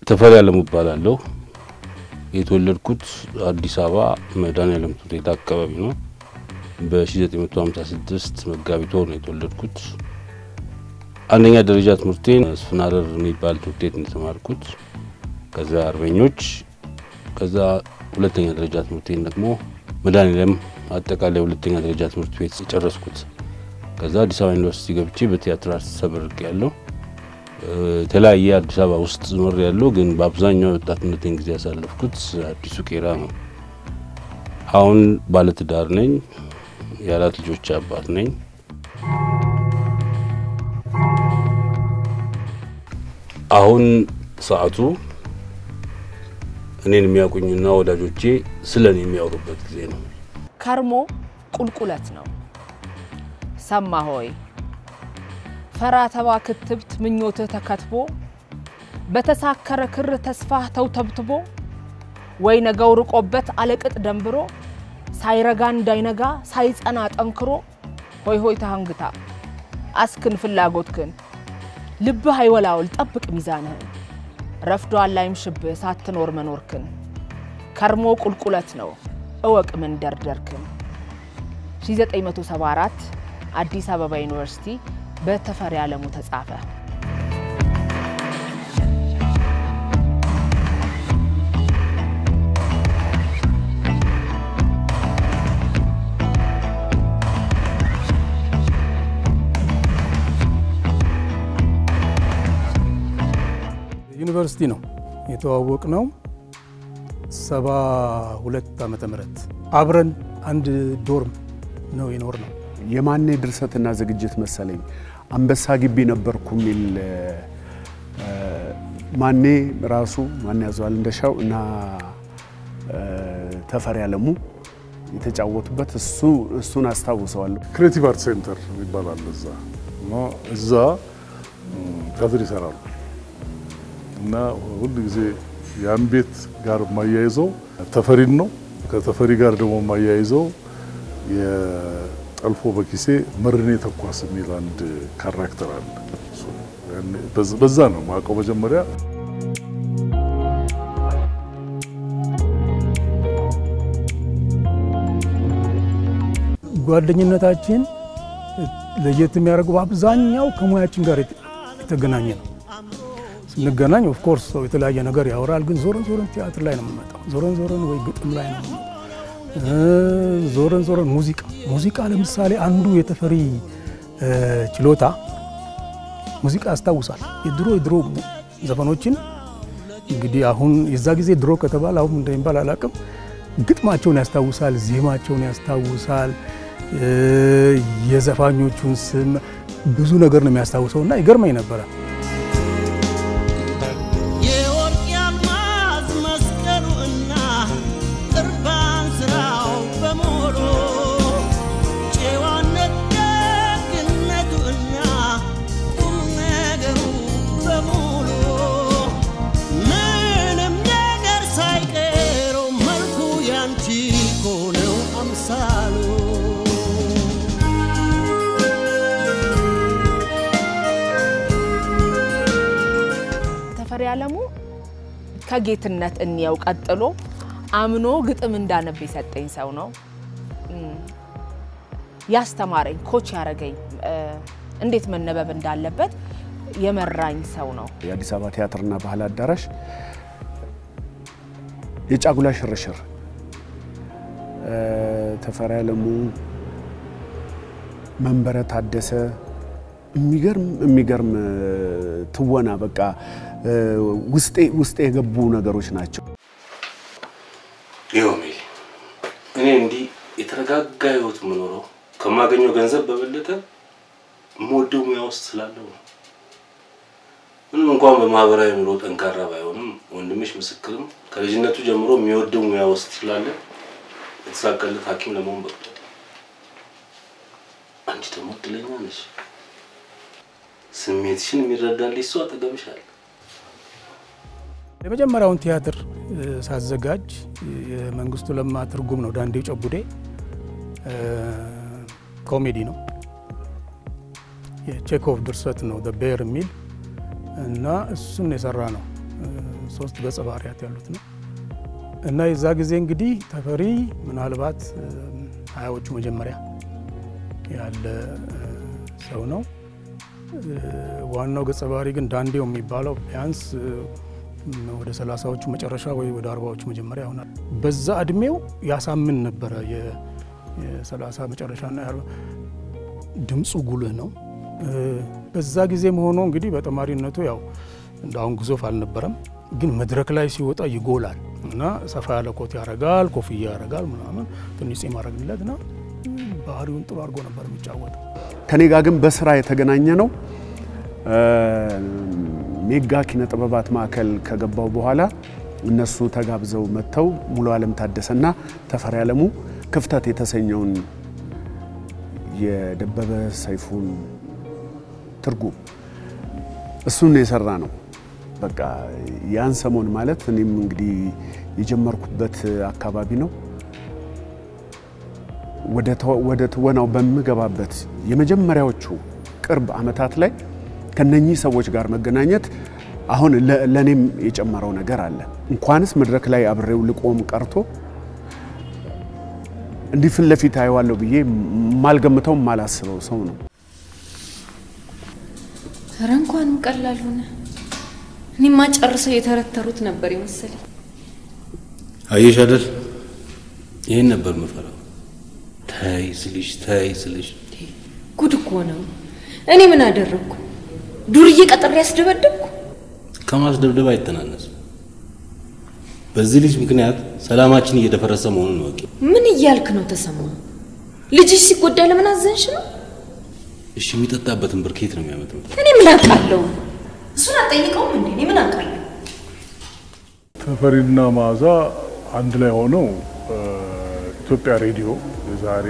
ተፈሪ አለሙ እባላለሁ። የተወለድኩት አዲስ አበባ መድኃኔዓለም ትምህርት ቤት አካባቢ ነው። በ1956 መጋቢት ወር ነው የተወለድኩት። አንደኛ ደረጃ ትምህርቴን ስፍናረር የሚባል ትምህርት ቤት እንደተማርኩት፣ ከዛ አርበኞች፣ ከዛ ሁለተኛ ደረጃ ትምህርቴን ደግሞ መድኃኔዓለም አጠቃላይ ሁለተኛ ደረጃ ትምህርት ቤት የጨረስኩት። ከዛ አዲስ አበባ ዩኒቨርሲቲ ገብቼ በቲያትር አርት ተመርቄ ያለው የተለያየ አዲስ አበባ ውስጥ ኖር ያለው ግን በአብዛኛው የወጣትነቴን ጊዜ ያሳለፍኩት አዲሱ ቄራ ነው። አሁን ባለትዳር ነኝ። የአራት ልጆች አባት ነኝ። አሁን ሰዓቱ እኔን የሚያውቁኝና ወዳጆቼ ስለ እኔ የሚያወሩበት ጊዜ ነው። ከርሞ ቁልቁለት ነው። ሰማ ሆይ ፈራ ተባ ክትብት ምኞትህ ተከትቦ በተሳከረ ክር ተስፋህ ተውተብትቦ ወይ ነገው ርቆበት አለቅጥ ደንብሮ ሳይረጋ እንዳይነጋ ሳይጸና ጠንክሮ ሆይ ሆይ ተሃንግታ አስክን ፍላጎትክን ልብህ አይወላውል ጠብቅ ሚዛንህን ረፍዷል ላይምሽብህ ሳትኖር መኖርክን ከርሞ ቁልቁለት ነው እወቅ መንደርደርክን 1974 አዲስ አበባ ዩኒቨርሲቲ በተፈሪ አለሙ ተጻፈ። ዩኒቨርሲቲ ነው የተዋወቅ ነው። ሰባ ሁለት ዓመተ ምህረት አብረን አንድ ዶርም ነው የኖር ነው። የማኔ ድርሰትና ዝግጅት መሰለኝ አንበሳ ግቢ ነበርኩ የሚል ማኔ ራሱ ማን ያዘዋል እንደሻው እና ተፈሪ አለሙ የተጫወቱበት እሱ እሱን አስታውሰዋለሁ። ክሬቲቭ አርት ሴንተር ይባላል እዛ እና እዛ ቲያትር ይሰራሉ እና ሁል ጊዜ ያን ቤት ጋር የማያይዘው ተፈሪን ነው። ከተፈሪ ጋር ደግሞ የማያይዘው የጠልፎ በኪሴ መርኔ ተኳስ የሚል አንድ ካራክተር አለ። በዛ ነው ማውቀው መጀመሪያ ጓደኝነታችን ለየት የሚያደርገው በአብዛኛው ከሙያችን ጋር የተገናኘ ነው። ስንገናኝ ኦፍኮርስ ሰው የተለያየ ነገር ያወራል፣ ግን ዞረን ዞረን ቲያትር ላይ ነው የምንመጣው። ዞረን ዞረን ወይ ግጥም ላይ ነው የምንመጣው። ዞረን ዞረን ሙዚቃ ሙዚቃ ለምሳሌ አንዱ የተፈሪ ችሎታ ሙዚቃ ያስታውሳል። የድሮ የድሮ ዘፈኖችን እንግዲህ አሁን የዛ ጊዜ ድሮ ከተባለ አሁን እንደሚባል አላውቅም። ግጥማቸውን ያስታውሳል፣ ዜማቸውን ያስታውሳል፣ የዘፋኞቹን ስም ብዙ ነገር ነው የሚያስታውሰው እና ይገርመኝ ነበረ። የወርቅ ያልማዝ መስቀሉ እና ቅርባን ስራው በሙሉ ጨዋነት ደግነቱ እና ቁም ነገሩ በሙሉ ምንም ነገር ሳይቀረው መልኩ ያንቺ ሆነው አምሳሉ ተፈሪ አለሙ ከጌትነት እንየው ቀጥሎ አምኖ ግጥም እንዳነብ የሰጠኝ ሰው ነው። ያስተማረኝ ኮች ያረገኝ እንዴት መነበብ እንዳለበት የመራኝ ሰው ነው። የአዲስ አበባ ቲያትርና ባህል አዳራሽ የጫጉላ ሽርሽር ተፈሪ አለሙ፣ መንበረ ታደሰ የሚገርም የሚገርም ትወና በቃ ውስጤ ውስጤ የገቡ ነገሮች ናቸው። ይኸው ሜሊ፣ እኔ እንዲህ የተረጋጋ ህይወት የምኖረው ከማገኘው ገንዘብ በበለጠ የምወደው ሙያ ውስጥ ስላለው ነው። ምንም እንኳን በማህበራዊ ኑሮ ጠንካራ ባይሆንም ወንድምሽ ምስክርም ከልጅነቱ ጀምሮ የሚወደው ሙያ ውስጥ ስላለ የተሳካለት ሐኪም ለመሆን በቅቷል። አንቺ ደግሞ እድለኛ ነሽ። ስሜትሽን የሚረዳልሽ ሰው አጠገብሽ አለ። የመጀመሪያውን ቲያትር ሳዘጋጅ የመንግስቱ ለማ ትርጉም ነው። ዳንዴ ጨቡዴ ኮሜዲ ነው። የቼኮቭ ድርሰት ነው ቤር የሚል እና እሱን የሰራ ነው። ሶስት ገጸ ባህሪያት ያሉት ነው እና የዛ ጊዜ እንግዲህ ተፈሪ ምናልባት ሀያዎቹ መጀመሪያ ያለ ሰው ነው። ዋናው ገጸ ባህሪ ግን ዳንዴው የሚባለው ቢያንስ ወደ ሰላሳዎቹ መጨረሻ ወይ ወደ አርባዎቹ መጀመሪያ ይሆናል። በዛ እድሜው ያሳምን ነበረ። የሰላሳ መጨረሻና የአርባ ድምፁ ጉልህ ነው። በዛ ጊዜ መሆኑ እንግዲህ በተማሪነቱ ያው እንደ አሁን ግዙፍ አልነበረም፣ ግን መድረክ ላይ ሲወጣ ይጎላል እና ሰፋ ያለ ኮት ያረጋል፣ ኮፍያ ያረጋል ምናምን ትንሽ ጺም ያረግለት እና ባህሪውን ጥሩ አድርጎ ነበር የሚጫወተው። ከኔ ጋር ግን በስራ የተገናኘ ነው። ሜጋ ኪነ ጥበባት ማዕከል ከገባው በኋላ እነሱ ተጋብዘው መጥተው ሙሉ ዓለም ታደሰና ተፈሪ ዓለሙ ክፍተት የተሰኘውን የደበበ ሰይፉን ትርጉም እሱን የሰራ ነው። በቃ ያን ሰሞን ማለት እኔም እንግዲህ የጀመርኩበት አካባቢ ነው። ወደ ትወናው በምገባበት የመጀመሪያዎቹ ቅርብ ዓመታት ላይ ከነኚህ ሰዎች ጋር መገናኘት አሁን ለእኔም የጨመረው ነገር አለ። እንኳንስ መድረክ ላይ አብሬው ልቆም ቀርቶ እንዲህ ፊት ለፊት አየዋለሁ ብዬ ማልገምተው ማላስበው ሰው ነው። ኧረ እንኳንም ቀላል ሆነ። እኔማ ጨርሰው የተረተሩት ነበር የመሰለኝ። አየሽ አይደል? ይህን ነበር የምፈራው። ተይ ስልሽ ተይ ስልሽ ጉድ እኮ ነው። እኔ ምን አደረግኩ? ዱርዬ ቀጥሬ ያስደበደብኩ? ከማስደብደብ አይተናነስም። በዚህ ልጅ ምክንያት ሰላማችን እየደፈረሰ መሆኑን ወቂ። ምን እያልክ ነው ተሰማ? ልጅሽ ሲጎዳ ለምን አዘንሽ ነው? እሺ የሚጠጣበትን ብር ከየት ነው የሚያመጣው? እኔ ምን አውቃለሁ? እሱን አትጠይቀውም እንዴ? እኔ ምን አውቃለሁ? ተፈሪና መዓዛ አንድ ላይ ሆነው ኢትዮጵያ ሬዲዮ የዛሬ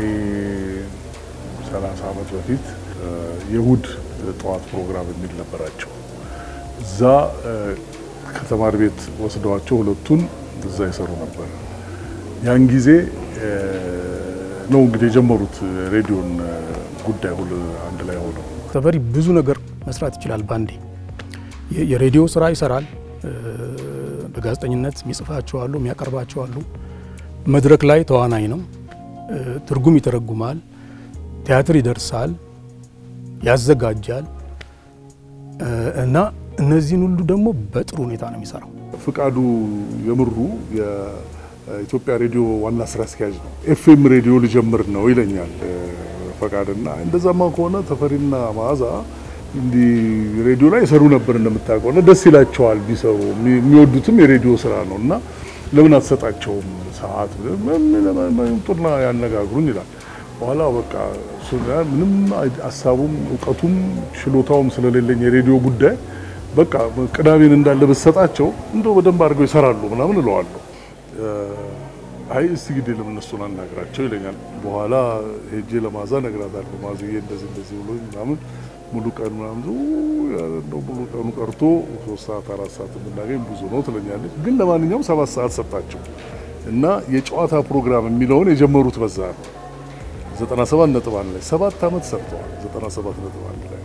30 ዓመት በፊት የእሁድ ጠዋት ፕሮግራም የሚል ነበራቸው። እዛ ከተማሪ ቤት ወስደዋቸው ሁለቱን እዛ ይሰሩ ነበር። ያን ጊዜ ነው እንግዲህ የጀመሩት ሬዲዮን ጉዳይ ሁሉ አንድ ላይ ሆነው። ተፈሪ ብዙ ነገር መስራት ይችላል ባንዴ። የሬዲዮ ስራ ይሰራል። በጋዜጠኝነት የሚጽፋቸው አሉ፣ የሚያቀርባቸው አሉ። መድረክ ላይ ተዋናይ ነው። ትርጉም ይተረጉማል፣ ቲያትር ይደርሳል፣ ያዘጋጃል እና እነዚህን ሁሉ ደግሞ በጥሩ ሁኔታ ነው የሚሰራው። ፍቃዱ የምሩ የኢትዮጵያ ሬዲዮ ዋና ስራ አስኪያጅ ነው። ኤፍኤም ሬዲዮ ልጀምር ነው ይለኛል ፈቃድና፣ እንደዛማ ከሆነ ተፈሪና መዓዛ እንዲህ ሬዲዮ ላይ ይሰሩ ነበር እንደምታውቀው እና ደስ ይላቸዋል ቢሰሩ፣ የሚወዱትም የሬዲዮ ስራ ነው እና ለምን አትሰጣቸውም ሰዓት ጡና ያነጋግሩኝ ይላል። በኋላ በቃ ምንም ሀሳቡም እውቀቱም ችሎታውም ስለሌለኝ የሬዲዮ ጉዳይ በቃ ቅዳሜን እንዳለ ብትሰጣቸው እንደው በደንብ አድርገው ይሰራሉ ምናምን እለዋለሁ። አይ እስቲ ግዴ ለምን እነሱን አናግራቸው ይለኛል። በኋላ ሄጄ ለማዛ እነግራታለሁ። ማዝዬ እንደዚህ እንደዚህ ብሎኝ ምናምን ሙሉ ቀን ምናምን እንደው ሙሉ ቀኑ ቀርቶ ሶስት ሰዓት አራት ሰዓት የምናገኝ ብዙ ነው ትለኛለች። ግን ለማንኛውም ሰባት ሰዓት ሰጣቸው እና የጨዋታ ፕሮግራም የሚለውን የጀመሩት በዛ ነው። ዘጠና ሰባት ነጥብ አንድ ላይ ሰባት ዓመት ሰርተዋል። ዘጠና ሰባት ነጥብ አንድ ላይ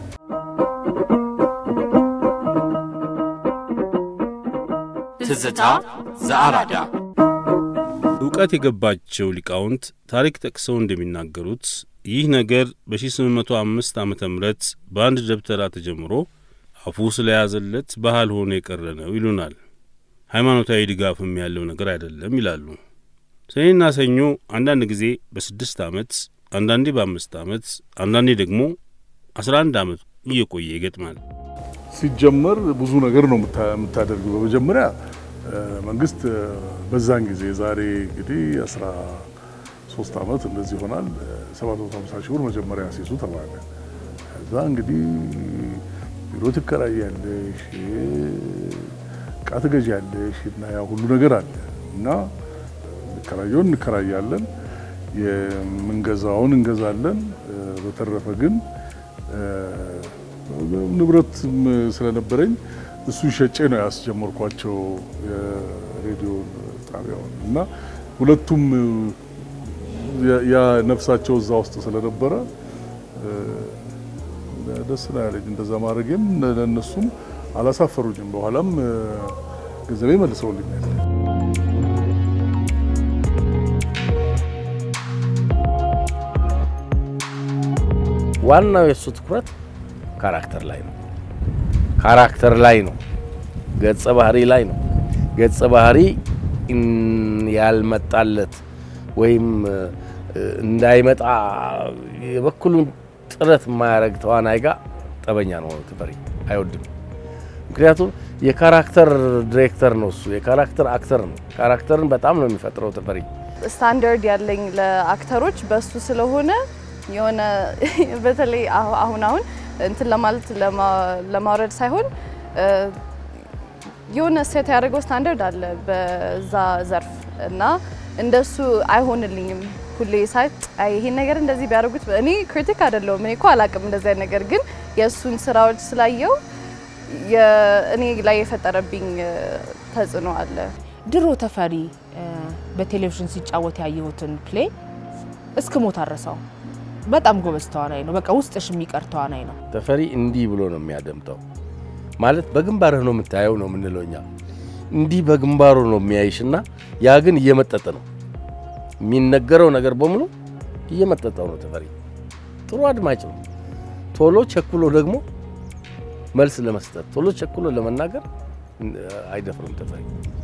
ትዝታ ዘአራዳ እውቀት የገባቸው ሊቃውንት ታሪክ ጠቅሰው እንደሚናገሩት ይህ ነገር በ1805 ዓ ም በአንድ ደብተራ ተጀምሮ አፉ ስለያዘለት ባህል ሆኖ የቀረ ነው ይሉናል። ሃይማኖታዊ ድጋፍም ያለው ነገር አይደለም ይላሉ። ሰኔና ሰኞ አንዳንድ ጊዜ በስድስት ዓመት አንዳንዴ በአምስት ዓመት አንዳንዴ ደግሞ አስራ አንድ ዓመት እየቆየ ይገጥማል። ሲጀመር ብዙ ነገር ነው የምታደርገው። በመጀመሪያ መንግስት በዛን ጊዜ ዛሬ እንግዲህ አስራ ሶስት ዓመት እንደዚህ ይሆናል 750 ሺህ ብር መጀመሪያ ሲይዙ ተባለ። ከዛ እንግዲህ ቢሮ ትከራያለሽ፣ እቃ ትገዣለሽ እና ያ ሁሉ ነገር አለ እና እንከራየውን እንከራያለን፣ የምንገዛውን እንገዛለን። በተረፈ ግን ንብረትም ስለነበረኝ እሱ ሸጬ ነው ያስጀመርኳቸው የሬዲዮ ጣቢያውን እና ሁለቱም ያ ነፍሳቸው እዛ ውስጥ ስለነበረ ደስ ነው ያለኝ። እንደዛ ማድረጌም ለእነሱም አላሳፈሩኝም። በኋላም ገንዘቤ መልሰውልኛል። ዋናው የእሱ ትኩረት ካራክተር ላይ ነው። ካራክተር ላይ ነው። ገጸ ባህሪ ላይ ነው። ገጸ ባህሪ እን- ያልመጣለት ወይም እ፣ እንዳይመጣ የበኩሉን ጥረት የማያደርግ ተዋናይ ጋር ጠበኛ ነው ተፈሪ አይወድም። ምክንያቱም የካራክተር ዲሬክተር ነው እሱ፣ የካራክተር አክተር ነው። ካራክተርን በጣም ነው የሚፈጥረው ተፈሪ። ስታንዳርድ ያለኝ ለአክተሮች በሱ ስለሆነ የሆነ በተለይ አሁ- አሁን አሁን እንትን ለማለት ለማ- ለማውረድ ሳይሆን እ፣ የሆነ ሴት ያደረገው ስታንዳርድ አለ በዛ ዘርፍ እና እንደሱ አይሆንልኝም። ሁሌ ሳይት አይ ይሄን ነገር እንደዚህ ቢያደርጉት እኔ ክሪቲክ አይደለሁም። እኔ እኮ አላቅም እንደዚህ አይነት ነገር ግን የእሱን ስራዎች ስላየው እኔ ላይ የፈጠረብኝ እ፣ ተጽዕኖ አለ። ድሮ ተፈሪ እ፣ በቴሌቪዥን ሲጫወት ያየሁትን ፕሌይ እስክ ሞት አረሳው። በጣም ጎበዝ ተዋናይ ነው። በቃ ውስጥሽ የሚቀር ተዋናይ ነው። ተፈሪ እንዲህ ብሎ ነው የሚያደምጠው። ማለት በግንባርህ ነው የምታየው ነው የምንለው እኛ። እንዲህ በግንባሩ ነው የሚያይሽና ያ ግን እየመጠጠ ነው የሚነገረው ነገር በሙሉ እየመጠጠው ነው። ተፈሪ ጥሩ አድማጭ ነው። ቶሎ ቸኩሎ ደግሞ መልስ ለመስጠት ቶሎ ቸኩሎ ለመናገር አይደፍርም። ተፈሪ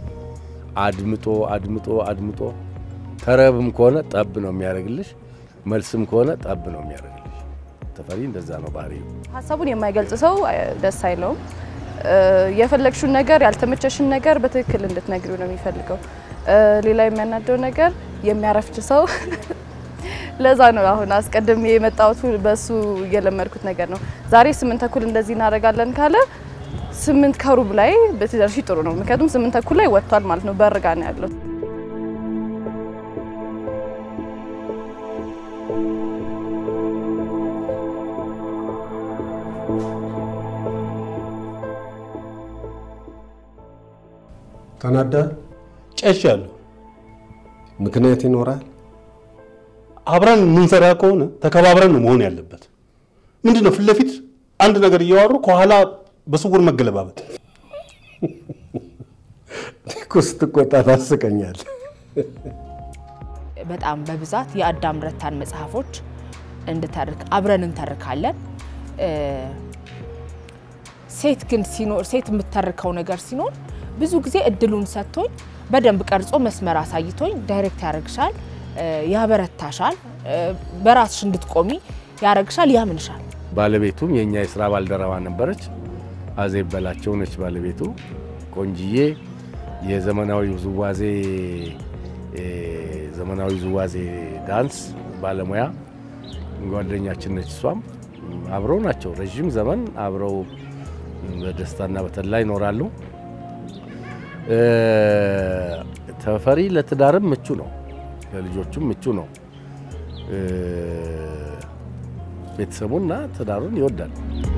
አድምጦ አድምጦ አድምጦ ተረብም ከሆነ ጠብ ነው የሚያደርግልሽ፣ መልስም ከሆነ ጠብ ነው የሚያደርግልሽ። ተፈሪ እንደዛ ነው ባህሪው። ሀሳቡን የማይገልጽ ሰው እ፣ ደስ አይለውም። እ፣ የፈለግሽውን ነገር ያልተመቸሽን ነገር በትክክል እንድትነግሪው ነው የሚፈልገው። እ፣ ሌላ የሚያናደው ነገር የሚያረፍች ሰው ለዛ ነው አሁን አስቀድሜ የመጣሁት በሱ እየለመድኩት ነገር ነው። ዛሬ ስምንት ተኩል እንደዚህ እናደርጋለን ካለ ስምንት ከሩብ ላይ ብትደርሺ ጥሩ ነው። ምክንያቱም ስምንት ተኩል ላይ ወጥቷል ማለት ነው፣ በርጋ ነው ያለው። ተናዳ ጨሻለሁ። ምክንያት ይኖራል። አብረን የምንሰራ ከሆነ ተከባብረን ነው መሆን ያለበት። ምንድን ነው ፊት ለፊት አንድ ነገር እያወሩ ከኋላ በስውር መገለባበጥ? እኮ ስትቆጣ ታስቀኛል። በጣም በብዛት የአዳም ረታን መጽሐፎች እንድተርክ አብረን እንተርካለን። እ፣ ሴት ግን ሲኖር ሴት የምተርከው ነገር ሲኖር ብዙ ጊዜ እድሉን ሰጥቶኝ በደንብ ቀርጾ መስመር አሳይቶኝ ዳይሬክት ያደርግሻል፣ እ፣ ያበረታሻል፣ እ፣ በራስሽ እንድትቆሚ ያደርግሻል፣ ያምንሻል። ባለቤቱም የእኛ የስራ ባልደረባ ነበረች። አዜብ በላቸው ነች ባለቤቱ። ቆንጅዬ የዘመናዊ ውዝዋዜ እ፣ ዘመናዊ ውዝዋዜ ዳንስ ባለሙያ ጓደኛችን ነች። እሷም አብረው ናቸው። ረዥም ዘመን አብረው በደስታና በተድላ ይኖራሉ። እ፣ ተፈሪ ለትዳርም ምቹ ነው፣ ለልጆቹም ምቹ ነው። እ፣ ቤተሰቡና ትዳሩን ይወዳል።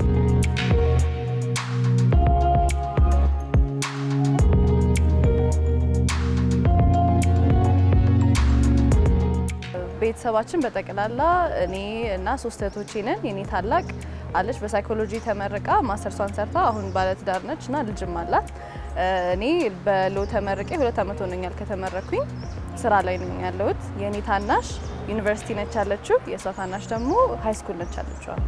ቤተሰባችን በጠቅላላ እኔ እና ሶስት እህቶቼ ነን። የኔ ታላቅ አለች በሳይኮሎጂ ተመርቃ ማስተርሷን ሰርታ አሁን ባለትዳር ነች እና ልጅም አላት። እኔ በሎ ተመርቄ ሁለት ዓመት ሆኖኛል ከተመረኩኝ ስራ ላይ ነኝ ያለሁት። የኔ ታናሽ ዩኒቨርሲቲ ነች ያለችው፣ የእሷ ታናሽ ደግሞ ሀይ ስኩል ነች ያለችዋል።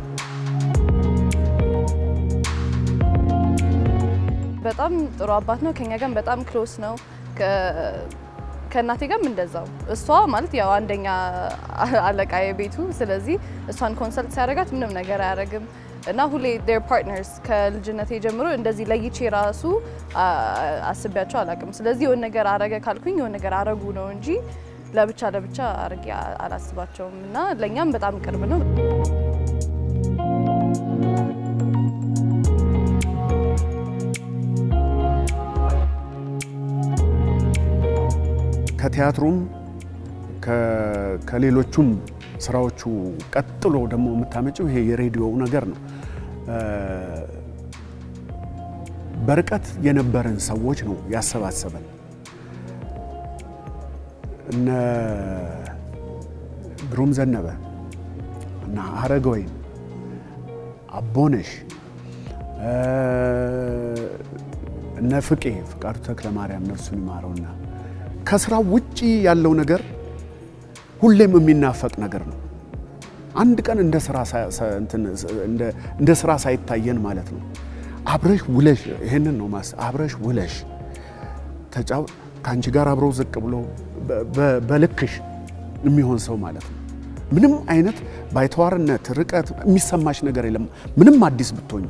በጣም ጥሩ አባት ነው። ከኛ ጋር በጣም ክሎስ ነው። ከእናቴ ጋርም እንደዛው። እሷ ማለት ያው አንደኛ አለቃ የቤቱ ስለዚህ እሷን ኮንሰልት ሲያደርጋት ምንም ነገር አያደርግም እና ሁሌ ዴር ፓርትነርስ ከልጅነቴ ጀምሮ እንደዚህ ለይቼ ራሱ አስቤያቸው አላውቅም። ስለዚህ የሆነ ነገር አረገ ካልኩኝ የሆነ ነገር አረጉ ነው እንጂ ለብቻ ለብቻ አርጌ አላስባቸውም እና ለእኛም በጣም ቅርብ ነው። ከቲያትሩም ከሌሎቹም ስራዎቹ ቀጥሎ ደግሞ የምታመጪው ይሄ የሬዲዮው ነገር ነው። በርቀት የነበረን ሰዎች ነው ያሰባሰበን። እነ ግሩም ዘነበ እና እነ ፍቄ ፍቃዱ ተክለ ማርያም ነፍሱን ይማረውና ከስራው ውጪ ያለው ነገር ሁሌም የሚናፈቅ ነገር ነው። አንድ ቀን እንደ ስራ ሳ- ሳ- እንትን እንደ- እንደ ስራ ሳይታየን ማለት ነው። አብረሽ ውለሽ ይሄንን ነው ማስ አብረሽ ውለሽ ተጫው ከአንቺ ጋር አብረው ዝቅ ብሎ በ- በ- በልክሽ የሚሆን ሰው ማለት ነው። ምንም አይነት ባይተዋርነት፣ ርቀት የሚሰማሽ ነገር የለም። ምንም አዲስ ብትሆኝ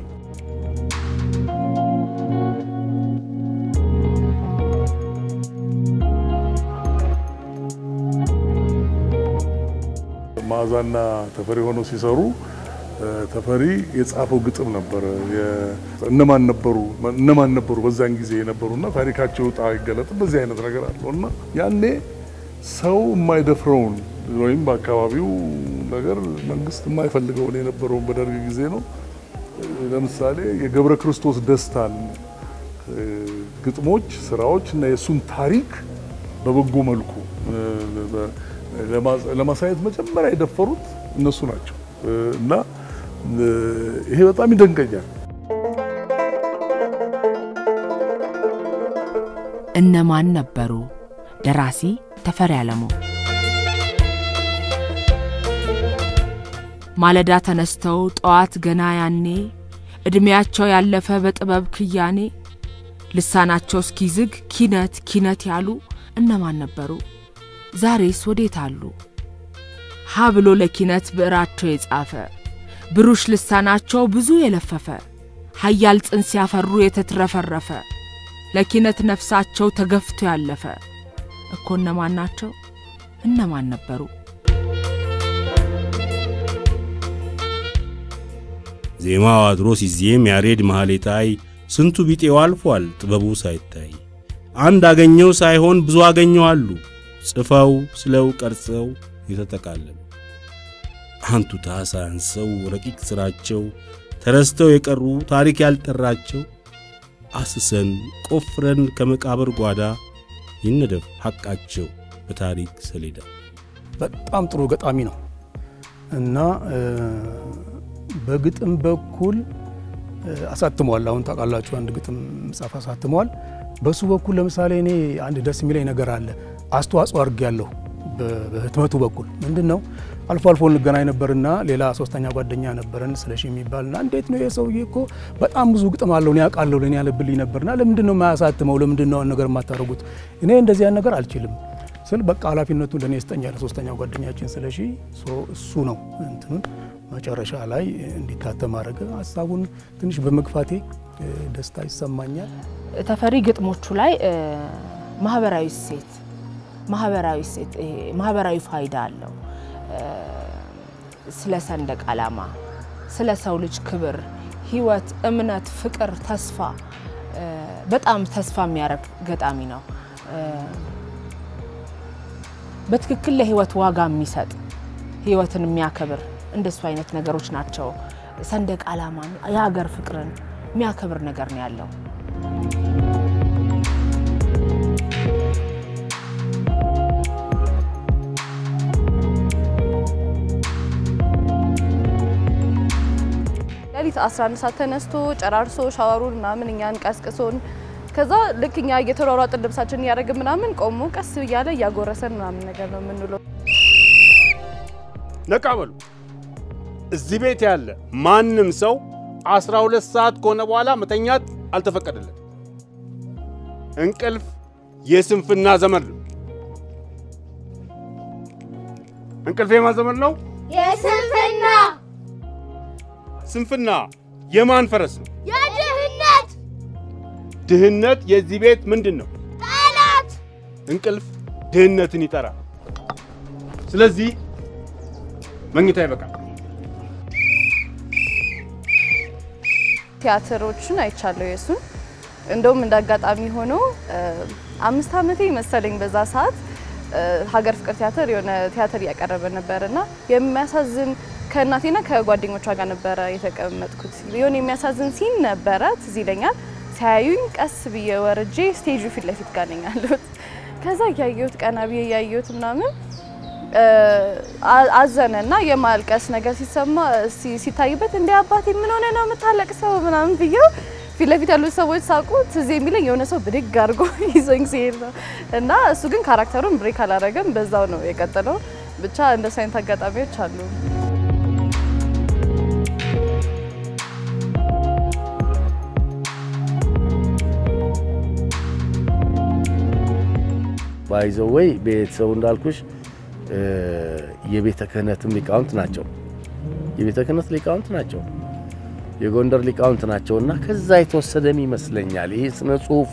መዓዛና ተፈሪ ሆነው ሲሰሩ እ፣ ተፈሪ የጻፈው ግጥም ነበረ። የ- እነማን ነበሩ እነማን ነበሩ በዛን ጊዜ የነበሩና ታሪካቸው ዕጣ ይገለጥ በዚህ አይነት ነገር አለው እና ያኔ ሰው የማይደፍረውን ወይም በአካባቢው ነገር መንግስት የማይፈልገውን የነበረውን በደርግ ጊዜ ነው። ለምሳሌ የገብረ ክርስቶስ ደስታን እ፣ ግጥሞች፣ ስራዎች እና የእሱን ታሪክ በበጎ መልኩ እ፣ በ- ለማ- ለማሳየት መጀመሪያ የደፈሩት እነሱ ናቸው እ፣ እና እ፣ ይሄ በጣም ይደንቀኛል። እነማን ነበሩ? ደራሲ ተፈሪ አለሙ። ማለዳ ተነስተው ጠዋት ገና ያኔ ዕድሜያቸው ያለፈ በጥበብ ክያኔ ልሳናቸው እስኪዝግ ኪነት ኪነት ያሉ እነማን ነበሩ? ዛሬስ ወዴት አሉ? ሀ ብሎ ለኪነት ብዕራቸው የጻፈ ብሩሽ ልሳናቸው ብዙ የለፈፈ ሀያል ጽንስ ያፈሩ የተትረፈረፈ ለኪነት ነፍሳቸው ተገፍቶ ያለፈ እኮ እነማን ናቸው? እነማን ነበሩ? ዜማው አድሮ ሲዜም ያሬድ ማህሌታይ ስንቱ ቢጤው አልፏል ጥበቡ ሳይታይ አንድ አገኘው ሳይሆን ብዙ አገኘው አሉ ጽፈው ስለው ቀርጸው የተጠቃለሉ አንቱታ ሳያንሰው ረቂቅ ሥራቸው ተረስተው የቀሩ ታሪክ ያልጠራቸው አስሰን ቆፍረን ከመቃብር ጓዳ ይነደፍ ሐቃቸው በታሪክ ሰሌዳ። በጣም ጥሩ ገጣሚ ነው እና እ፣ በግጥም በኩል እ፣ አሳትሟል። አሁን ታውቃላችሁ አንድ ግጥም መጽሐፍ አሳትሟል። በሱ በኩል ለምሳሌ እኔ አንድ ደስ የሚለኝ ነገር አለ። አስተዋጽኦ አድርጌያለሁ በ- በህትመቱ በኩል ምንድን ነው አልፎ አልፎ እንገናኝ ነበርና ሌላ ሶስተኛ ጓደኛ ነበረን ስለሽ የሚባልና እንዴት ነው የሰውዬ እኮ በጣም ብዙ ግጥም አለው እኔ ያውቃለሁ ለእኔ ያለብልኝ ነበርና ለምንድን ነው የማያሳትመው ለምንድን ነው ነገር የማታደርጉት እኔ እንደዚህ ያን ነገር አልችልም ስል በቃ ኃላፊነቱን ለእኔ ይስጠኛል ሶስተኛው ጓደኛችን ስለሺ እሱ ነው እንትኑን መጨረሻ ላይ እንዲታተም አድረገ ሀሳቡን ትንሽ በመግፋቴ እ፣ ደስታ ይሰማኛል ተፈሪ ግጥሞቹ ላይ እ፣ ማህበራዊ እሴት ማህበራዊ እሴት ይሄ ማህበራዊ ፋይዳ አለው። እ፣ ስለ ሰንደቅ ዓላማ፣ ስለ ሰው ልጅ ክብር፣ ህይወት፣ እምነት፣ ፍቅር፣ ተስፋ እ፣ በጣም ተስፋ የሚያደርግ ገጣሚ ነው። እ፣ በትክክል ለህይወት ዋጋ የሚሰጥ ህይወትን የሚያከብር እንደሱ አይነት ነገሮች ናቸው። ሰንደቅ ዓላማን የሀገር ፍቅርን የሚያከብር ነገር ነው ያለው። ሌሊት 11 ሰዓት ተነስቶ ጨራርሶ ሻወሩን ምናምን እኛን ቀስቅሶን ከዛ ልክ እኛ እየተሯሯጥን ልብሳችንን እያደረግን ምናምን ቆሞ ቀስ እያለ እያጎረሰን ምናምን ነገር ነው የምንውለው። ነቃ በሉ። እዚህ ቤት ያለ ማንም ሰው 12 ሰዓት ከሆነ በኋላ መተኛት አልተፈቀደለት። እንቅልፍ የስንፍና ዘመን ነው። እንቅልፍ የማን ዘመን ነው? የስንፍና ስንፍና የማን ፈረስ ነው? የድህነት ድህነት የዚህ ቤት ምንድን ነው? ጠላት እንቅልፍ ድህነትን ይጠራል። ስለዚህ መኝታ ይበቃል። ቲያትሮችን አይቻለሁ የእሱን። እንደውም እንደ አጋጣሚ ሆኖ እ፣ አምስት ዓመቴ መሰለኝ በዛ ሰዓት እ፣ ሀገር ፍቅር ቲያትር የሆነ ቲያትር እያቀረበ ነበር እና የሚያሳዝን ከእናቴና ከጓደኞቿ ጋር ነበረ የተቀመጥኩት። የሆነ የሚያሳዝን ሲን ነበረ ትዝ ይለኛል። ሲያዩኝ ቀስ ብዬ ወርጄ ስቴጁ ፊት ለፊት ጋር ነኝ ያለሁት። ከዛ እያየሁት ቀና ብዬ እያየሁት ምናምን እ፣ አ- አዘነ እና የማልቀስ ነገር ሲሰማ ሲ- ሲታይበት እንደ አባቴ ምን ሆነ ነው የምታለቅሰው ምናምን ብዬው ፊት ለፊት ያሉት ሰዎች ሳቁ ትዝ የሚለኝ የሆነ ሰው ብድግ አድርጎ ይዞኝ ሲሄድ ነው እና እሱ ግን ካራክተሩን ብሬክ አላደረገም፣ በዛው ነው የቀጠለው። ብቻ እንደሱ አይነት አጋጣሚዎች አሉ። ባይዘው ወይ ቤተሰቡ እንዳልኩሽ የቤተ ክህነትም ሊቃውንት ናቸው። የቤተ ክህነት ሊቃውንት ናቸው። የጎንደር ሊቃውንት ናቸው እና ከዛ የተወሰደም ይመስለኛል ይሄ ስነ ጽሁፉ፣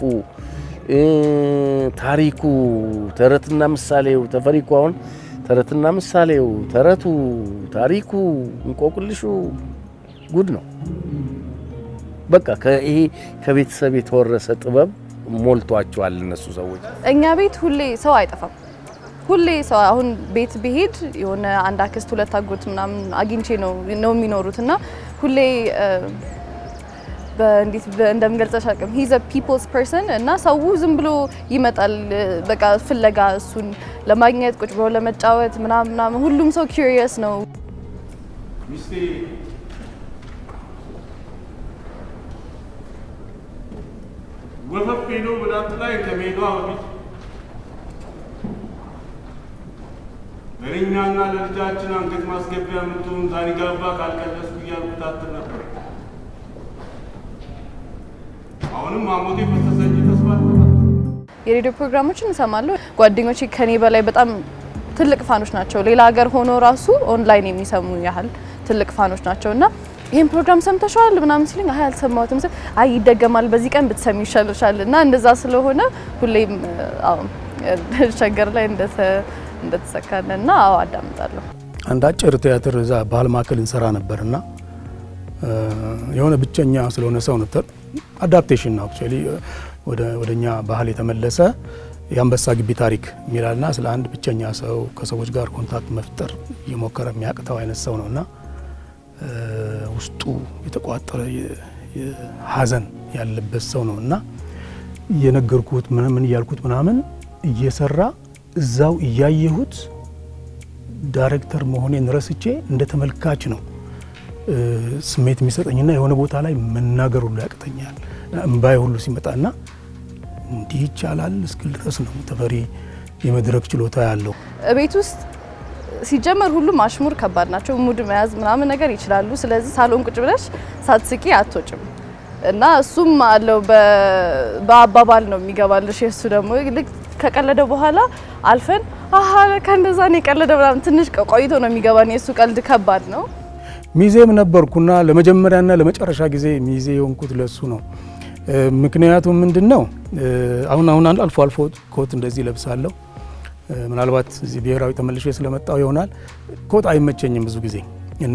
ታሪኩ፣ ተረትና ምሳሌው ተፈሪኩ አሁን ተረትና ምሳሌው፣ ተረቱ፣ ታሪኩ፣ እንቆቅልሹ ጉድ ነው። በቃ ይሄ ከቤተሰብ የተወረሰ ጥበብ ሞልቷቸዋል እነሱ ሰዎች። እኛ ቤት ሁሌ ሰው አይጠፋም። ሁሌ ሰው አሁን ቤት ብሄድ የሆነ አንድ አክስት ሁለት አጎት ምናምን አግኝቼ ነው ነው የሚኖሩት እና ሁሌ በእንዴት እንደምገልጸሽ አቅም ሂዝ ፒፕልስ ፐርሰን እና ሰው ዝም ብሎ ይመጣል በቃ ፍለጋ እሱን ለማግኘት ቁጭ ብሎ ለመጫወት ምናምን ምናምን ሁሉም ሰው ኪሪየስ ነው። ወፈፍ ሄዶ ብላት ላይ ከመሄዷ በፊት ለእኛና ለልጃችን አንገት ማስገቢያ የምትሆን ዛኒጋባ ካልቀለስኩ እያልኩ ታትር ነበር። አሁንም አሞቴ ፈሰሰ እንጂ ተስፋ የሬዲዮ ፕሮግራሞችን እንሰማለሁ። ጓደኞቼ ከኔ በላይ በጣም ትልቅ ፋኖች ናቸው። ሌላ ሀገር ሆኖ ራሱ ኦንላይን የሚሰሙ ያህል ትልቅ ፋኖች ናቸው እና ይህን ፕሮግራም ሰምተሻል ምናምን ሲሉኝ አይ አልሰማሁትም ስል አይ ይደገማል በዚህ ቀን ብትሰሚ ይሻልሻል እና እንደዛ ስለሆነ ሁሌም አዎ ሸገር ላይ እንደተሰካለ እና አዎ አዳምጣለሁ። አንድ አጭር ቲያትር እዛ ባህል ማዕከል እንሰራ ነበርና የሆነ ብቸኛ ስለሆነ ሰው ነው አዳፕቴሽን ነው አክቹዋሊ ወደ ወደኛ ባህል የተመለሰ የአንበሳ ግቢ ታሪክ የሚላልና ስለ አንድ ብቸኛ ሰው ከሰዎች ጋር ኮንታክት መፍጠር እየሞከረ የሚያቅተው አይነት ሰው ነው እና ውስጡ የተቋጠረ ሀዘን ያለበት ሰው ነው እና እየነገርኩት ምን እያልኩት ምናምን እየሰራ እዛው እያየሁት ዳይሬክተር መሆኔን ረስቼ እንደ ተመልካች ነው ስሜት የሚሰጠኝና የሆነ ቦታ ላይ መናገር ሁሉ ያቅተኛል። እምባይ ሁሉ ሲመጣና እንዲህ ይቻላል እስክል ድረስ ነው ተፈሪ የመድረክ ችሎታ ያለው። ቤት ውስጥ ሲጀመር ሁሉም አሽሙር ከባድ ናቸው። ሙድ መያዝ ምናምን ነገር ይችላሉ። ስለዚህ ሳሎን ቁጭ ብለሽ ሳትስቂ አትወጭም እና እሱም አለው በአባባል ነው የሚገባልሽ። የእሱ ደግሞ ልክ ከቀለደ በኋላ አልፈን አሀ ከእንደዛ ነው የቀለደ ምናምን ትንሽ ቆይቶ ነው የሚገባን። የእሱ ቀልድ ከባድ ነው። ሚዜም ነበርኩና ለመጀመሪያና ለመጨረሻ ጊዜ ሚዜ የሆንኩት ለሱ ነው። ምክንያቱም ምንድን ነው አሁን አሁን አልፎ አልፎ ኮት እንደዚህ ለብሳለሁ። ምናልባት እዚህ ብሔራዊ ተመልሼ ስለመጣው ይሆናል። ኮት አይመቸኝም ብዙ ጊዜ እና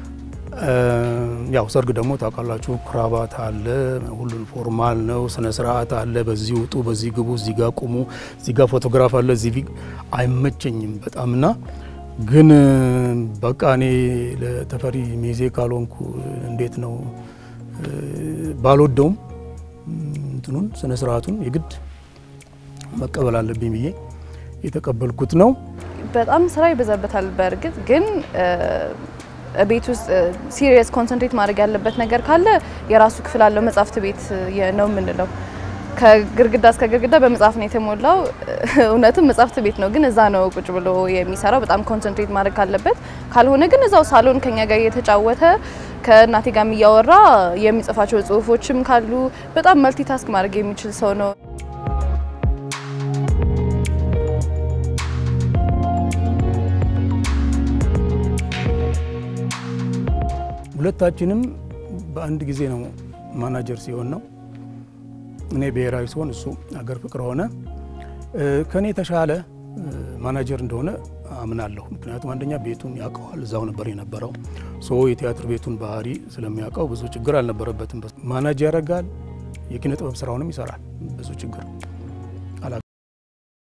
ያው ሰርግ ደግሞ ታውቃላችሁ፣ ክራባት አለ፣ ሁሉን ፎርማል ነው፣ ስነ ስርዓት አለ። በዚህ ውጡ፣ በዚህ ግቡ፣ እዚህ ጋር ቁሙ፣ እዚህ ጋር ፎቶግራፍ አለ፣ እዚህ አይመቸኝም በጣም እና ግን በቃ እኔ ለተፈሪ ሚዜ ካልሆንኩ እንዴት ነው ባልወደውም እንትኑን ስነ ስርዓቱን የግድ መቀበል አለብኝ ብዬ የተቀበልኩት ነው። በጣም ስራ ይበዛበታል። በእርግጥ ግን ቤት ውስጥ ሲሪየስ ኮንሰንትሬት ማድረግ ያለበት ነገር ካለ የራሱ ክፍል አለው። መጽሐፍት ቤት ነው የምንለው። ከግርግዳ እስከ ግርግዳ በመጽሐፍ ነው የተሞላው። እውነትም መጽሐፍት ቤት ነው፣ ግን እዛ ነው ቁጭ ብሎ የሚሰራው። በጣም ኮንሰንትሬት ማድረግ ካለበት፣ ካልሆነ ግን እዛው ሳሎን ከኛ ጋር እየተጫወተ ከእናቴ ጋር እያወራ የሚጽፋቸው ጽሁፎችም ካሉ በጣም መልቲታስክ ማድረግ የሚችል ሰው ነው። ሁለታችንም በአንድ ጊዜ ነው ማናጀር ሲሆን ነው። እኔ ብሔራዊ ሲሆን እሱ አገር ፍቅር ሆነ። ከእኔ የተሻለ ማናጀር እንደሆነ አምናለሁ። ምክንያቱም አንደኛ ቤቱን ያውቀዋል፣ እዛው ነበር የነበረው። ሶ የቲያትር ቤቱን ባህሪ ስለሚያውቀው ብዙ ችግር አልነበረበትም። ማናጅ ያደርጋል፣ የኪነ ጥበብ ስራውንም ይሰራል። ብዙ ችግር